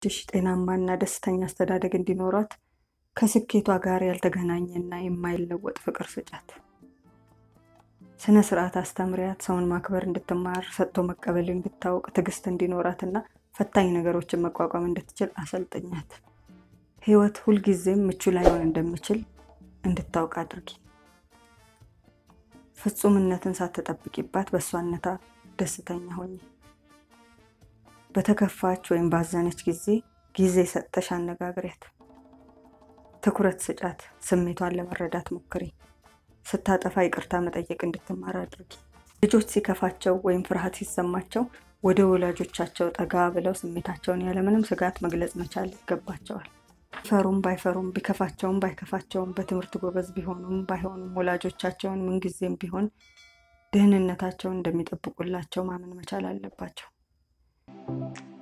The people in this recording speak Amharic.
ልጆችሽ ጤናማና ደስተኛ አስተዳደግ እንዲኖሯት ከስኬቷ ጋር ያልተገናኘና የማይለወጥ ፍቅር ስጫት። ስነ ስርዓት አስተምሪያት። ሰውን ማክበር እንድትማር፣ ሰጥቶ መቀበል እንድታውቅ፣ ትዕግስት እንዲኖራትና ፈታኝ ነገሮችን መቋቋም እንድትችል አሰልጥኛት። ህይወት ሁልጊዜም ምቹ ላይሆን እንደሚችል እንድታውቅ አድርጊ። ፍጹምነትን ሳትጠብቂባት በእሷነታ ደስተኛ ሆኚ። በተከፋች ወይም ባዘነች ጊዜ ጊዜ ሰጥተሽ አነጋግሪያት። ትኩረት ስጫት። ስሜቷን ለመረዳት ሞክሪ። ስታጠፋ ይቅርታ መጠየቅ እንድትማር አድርጊ። ልጆች ሲከፋቸው ወይም ፍርሃት ሲሰማቸው ወደ ወላጆቻቸው ጠጋ ብለው ስሜታቸውን ያለምንም ስጋት መግለጽ መቻል ይገባቸዋል። ቢፈሩም ባይፈሩም ቢከፋቸውም ባይከፋቸውም በትምህርት ጎበዝ ቢሆኑም ባይሆኑም ወላጆቻቸውን ምንጊዜም ቢሆን ደህንነታቸውን እንደሚጠብቁላቸው ማመን መቻል አለባቸው።